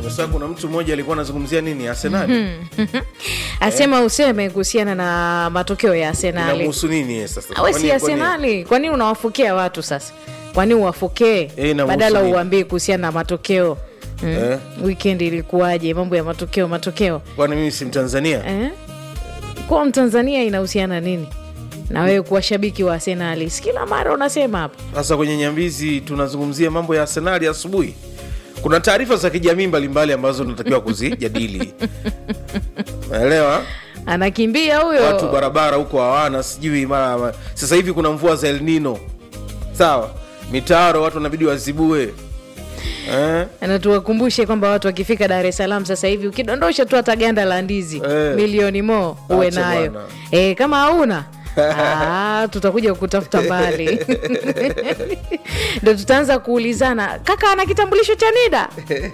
Sasa kuna mtu mmoja alikuwa anazungumzia nini Arsenal? asema useme kuhusiana na matokeo ya Arsenali. Inamhusu nini yeye sasa? Awe Kwani- si kwani- Arsenali, kwa nini unawafokea watu sasa? Kwa nini uwafokee Eh, inamhusu badala nini? uambie kuhusiana na matokeo mm. Eh? Weekend ilikuwaje? Mambo ya matokeo matokeo Kwani mimi si Mtanzania? eh? Kwa Mtanzania inahusiana nini na wewe kuwa shabiki wa Arsenali? Si kila mara unasema hapa Sasa kwenye Nyambizi tunazungumzia mambo ya Arsenali asubuhi. Kuna taarifa za kijamii mbalimbali ambazo tunatakiwa kuzijadili. Naelewa anakimbia watu huyo barabara huko hawana sijui mara sasa hivi kuna mvua za El Nino. Sawa, mitaro watu wanabidi wazibue eh? na tuwakumbushe kwamba watu wakifika Dar es Salaam sasa hivi ukidondosha tu hata ganda la ndizi Eh. milioni mo uwe Acha nayo bwana. e, kama hauna Ah, tutakuja kutafuta mbali ndo tutaanza kuulizana kaka ana kitambulisho cha NIDA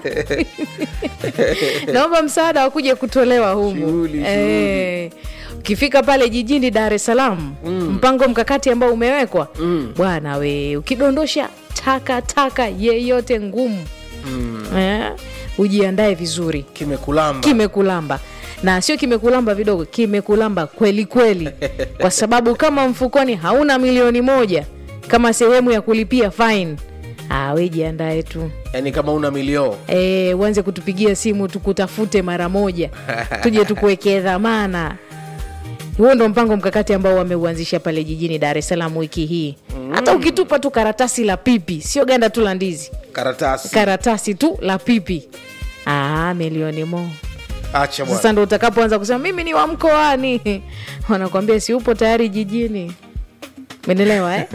naomba msaada wa kuja kutolewa humu Shughuli, Eh, ukifika pale jijini Dar es Salaam mpango mkakati ambao umewekwa bwana we ukidondosha taka taka yeyote ngumu eh, ujiandae vizuri Kimekulamba. kimekulamba na sio kimekulamba vidogo kimekulamba kweli kweli kwa sababu kama mfukoni hauna milioni moja kama sehemu ya kulipia fine ah, we jiandae tu Yaani kama una milio e, uanze kutupigia simu tukutafute mara moja tuje tukuwekee dhamana huo ndo mpango mkakati ambao wameuanzisha pale jijini dar es salaam wiki hii hata ukitupa tu karatasi la pipi sio ganda tu la ndizi karatasi. karatasi tu la pipi ah, milioni mo Acha bwana. sasa ndo utakapoanza kusema mimi ni wa mkoani wanakwambia si upo tayari jijini menelewa eh?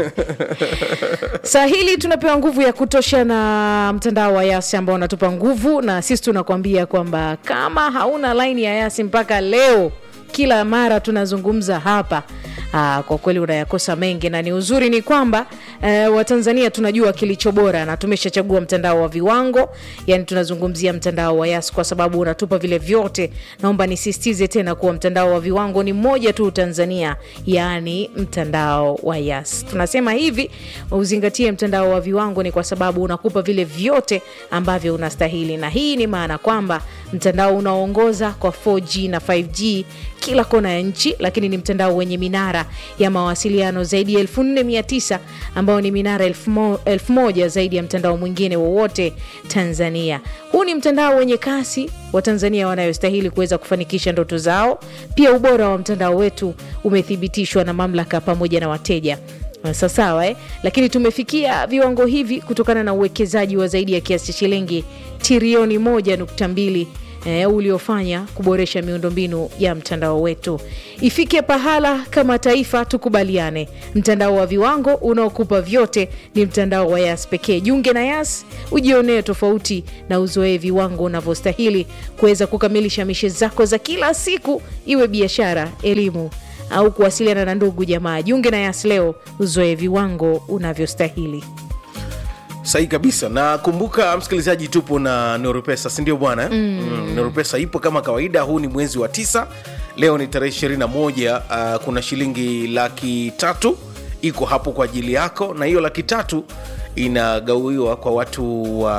saa hili tunapewa nguvu ya kutosha na mtandao wa yasi ambao unatupa nguvu na sisi tunakwambia kwamba kama hauna laini ya yasi mpaka leo kila mara tunazungumza hapa Aa, kwa kweli unayakosa mengi na ni uzuri ni kwamba eh, watanzania tunajua kilicho bora na tumeshachagua mtandao wa viwango yani tunazungumzia mtandao wa yas kwa sababu unatupa vile vyote naomba nisisitize tena kuwa mtandao wa viwango ni mmoja tu tanzania yaani mtandao wa yas tunasema hivi uzingatie mtandao wa viwango ni kwa sababu unakupa vile vyote ambavyo unastahili na hii ni maana kwamba mtandao unaoongoza kwa 4g na 5g kila kona ya nchi lakini ni mtandao wenye minara ya mawasiliano zaidi ya 4900 ambao ni minara 1000 zaidi ya mtandao mwingine wowote tanzania huu ni mtandao wenye kasi wa tanzania wanayostahili kuweza kufanikisha ndoto zao pia ubora wa mtandao wetu umethibitishwa na mamlaka pamoja na wateja Sasa sawa eh? lakini tumefikia viwango hivi kutokana na uwekezaji wa zaidi ya kiasi cha shilingi trilioni 1.2 eh, uliofanya kuboresha miundombinu ya mtandao wetu ifike pahala kama taifa tukubaliane mtandao wa viwango unaokupa vyote ni mtandao wa yas pekee jiunge na yas ujionee tofauti na uzoee viwango unavyostahili kuweza kukamilisha mishe zako za kila siku iwe biashara elimu au kuwasiliana na ndugu jamaa jiunge na yas leo uzoe viwango unavyostahili sahi kabisa na kumbuka msikilizaji tupo na norupesa sindio bwana mm. mm, norupesa ipo kama kawaida huu ni mwezi wa tisa leo ni tarehe 21 uh, kuna shilingi laki tatu iko hapo kwa ajili yako na hiyo laki tatu inagawiwa kwa watu wa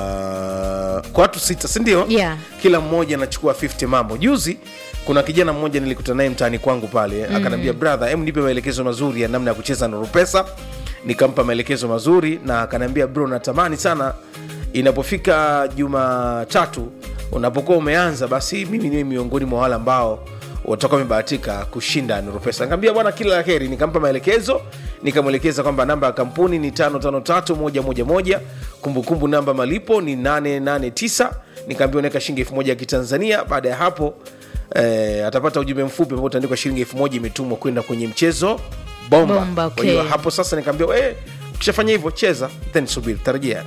kwa watu sita sindio Yeah. kila mmoja anachukua 50 mambo juzi kuna kijana mmoja nilikutana naye mtaani kwangu pale mm. akanaambia brother em nipe maelekezo mazuri ya namna ya kucheza norupesa nikampa maelekezo mazuri na akaniambia bro natamani sana inapofika jumatatu unapokuwa umeanza basi mimi niwe miongoni mwa wale ambao watakuwa wamebahatika kushinda nurupesa nikaambia bwana kila la heri nikampa maelekezo nikamwelekeza kwamba namba ya kampuni ni 553111 kumbukumbu namba malipo ni 889 nikaambia unaweka shilingi elfu moja ya kitanzania baada ya hapo eh, atapata ujumbe mfupi ambao utaandikwa shilingi elfu moja imetumwa kwenda kwenye mchezo bomba, Bomba, Kwa hiyo okay. hapo sasa nikaambia eh, ukishafanya hivyo cheza then subiri tarajia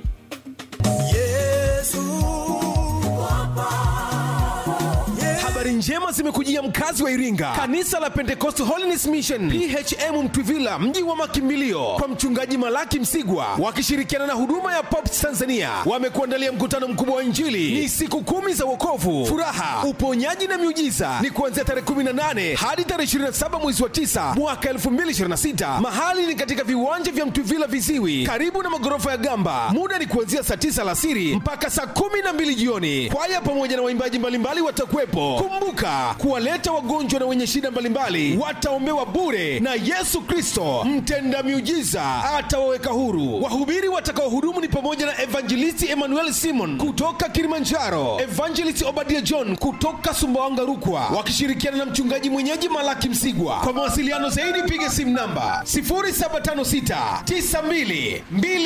Habari njema zimekujia mkazi wa iringa kanisa la pentecost holiness mission phm mtwivila mji wa makimbilio kwa mchungaji malaki msigwa wakishirikiana na huduma ya pops tanzania wamekuandalia mkutano mkubwa wa injili ni siku kumi za wokovu furaha uponyaji na miujiza ni kuanzia tarehe 18 hadi tarehe 27 mwezi wa 9 mwaka 2026 mahali ni katika viwanja vya mtwivila viziwi karibu na magorofa ya gamba muda ni kuanzia saa 9 alasiri mpaka saa 12 jioni kwaya pamoja na waimbaji mbalimbali watakuwepo kumbuka kuwaleta wagonjwa na wenye shida mbalimbali wataombewa bure na yesu kristo mtenda miujiza atawaweka huru wahubiri watakaohudumu ni pamoja na evangelisti emmanuel simon kutoka kilimanjaro evangelist obadia john kutoka sumbawanga rukwa wakishirikiana na mchungaji mwenyeji malaki msigwa kwa mawasiliano zaidi piga simu namba 0756 92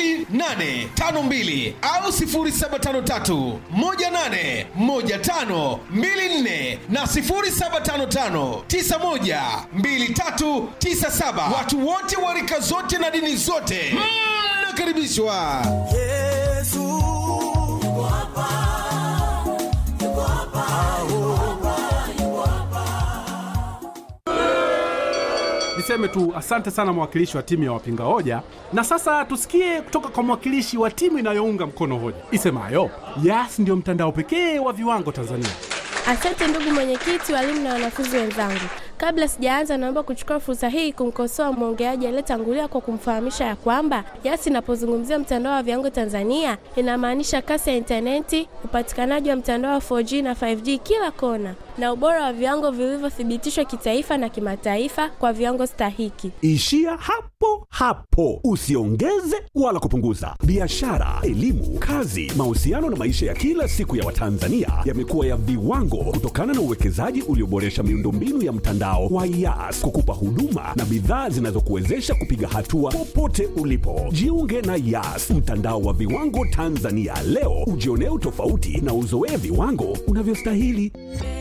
2852 au 0753 18 15 24 na 0755 91 2397. Watu wote wa rika zote na dini zote mnakaribishwa. Niseme tu asante sana mwakilishi wa timu ya wapinga hoja, na sasa tusikie kutoka kwa mwakilishi wa timu inayounga mkono hoja isemayo Yas ndio mtandao pekee wa viwango Tanzania. Asante ndugu mwenyekiti, walimu na wanafunzi wenzangu. Kabla sijaanza, naomba kuchukua fursa hii kumkosoa mwongeaji aliyetangulia kwa kumfahamisha ya kwamba Yas inapozungumzia mtandao wa viwango Tanzania inamaanisha kasi ya intaneti, upatikanaji wa mtandao wa 4G na 5G kila kona, na ubora wa viwango vilivyothibitishwa kitaifa na kimataifa kwa viwango stahiki. Ishia hapo hapo, usiongeze wala kupunguza. Biashara, elimu, kazi, mahusiano na maisha ya kila siku ya Watanzania yamekuwa ya viwango kutokana na uwekezaji ulioboresha miundombinu ya mtandao wa Yas kukupa huduma na bidhaa zinazokuwezesha kupiga hatua popote ulipo. Jiunge na Yas, mtandao wa viwango Tanzania leo, ujionee utofauti na uzoee viwango unavyostahili.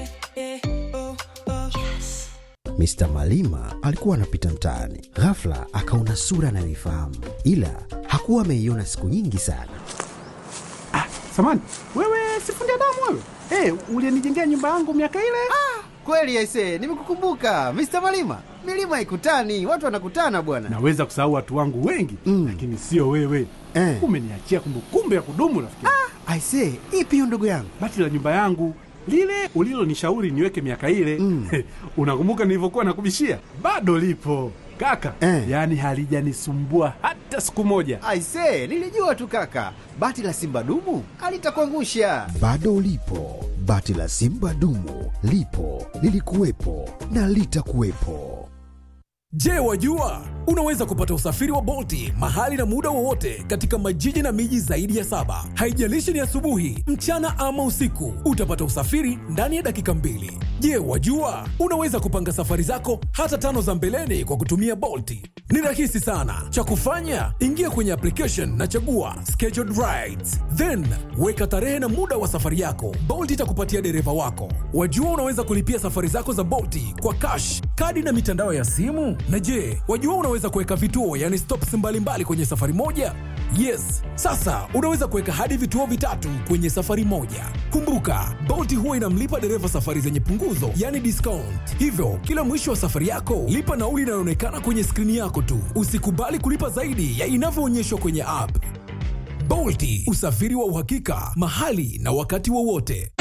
Mr. Malima alikuwa anapita mtaani, ghafla akaona sura anayoifahamu, ila hakuwa ameiona siku nyingi sana. Samani wewe, sifundi damu wewe, hey, ulienijengea nyumba yangu miaka ile. Kweli aise, nimekukumbuka Mr. Malima. Milima haikutani, watu wanakutana bwana. Naweza kusahau watu wangu wengi Mm. lakini sio wewe Eh. umeniachia kumbukumbu ya kudumu rafiki. Aise, ipi hiyo ndugu yangu? Bati la nyumba yangu lile ulilonishauri niweke miaka ile Mm. unakumbuka nilivyokuwa nakubishia? Bado lipo kaka Eh. yaani halijanisumbua hata siku moja. Aise, nilijua tu kaka, bati la simba dumu alitakuangusha. Bado lipo bati la Simba dumu, lipo lilikuwepo na litakuwepo. Je, wajua unaweza kupata usafiri wa Bolti mahali na muda wowote katika majiji na miji zaidi ya saba. Haijalishi ni asubuhi, mchana ama usiku, utapata usafiri ndani ya dakika mbili. Je, wajua unaweza kupanga safari zako hata tano za mbeleni kwa kutumia Bolti? Ni rahisi sana. Cha kufanya, ingia kwenye application na chagua scheduled rides, then weka tarehe na muda wa safari yako. Bolt itakupatia dereva wako. Wajua unaweza kulipia safari zako za Bolti kwa cash, kadi na mitandao ya simu. Na je, wajua unaweza kuweka vituo, yani stops mbalimbali kwenye safari moja? Yes, sasa unaweza kuweka hadi vituo vitatu kwenye safari moja. Kumbuka, Bolt huwa inamlipa dereva safari zenye punguzo, yani discount. Hivyo, kila mwisho wa safari yako, lipa nauli inayoonekana kwenye skrini yako tu. Usikubali kulipa zaidi ya inavyoonyeshwa kwenye app. Bolti, usafiri wa uhakika, mahali na wakati wowote.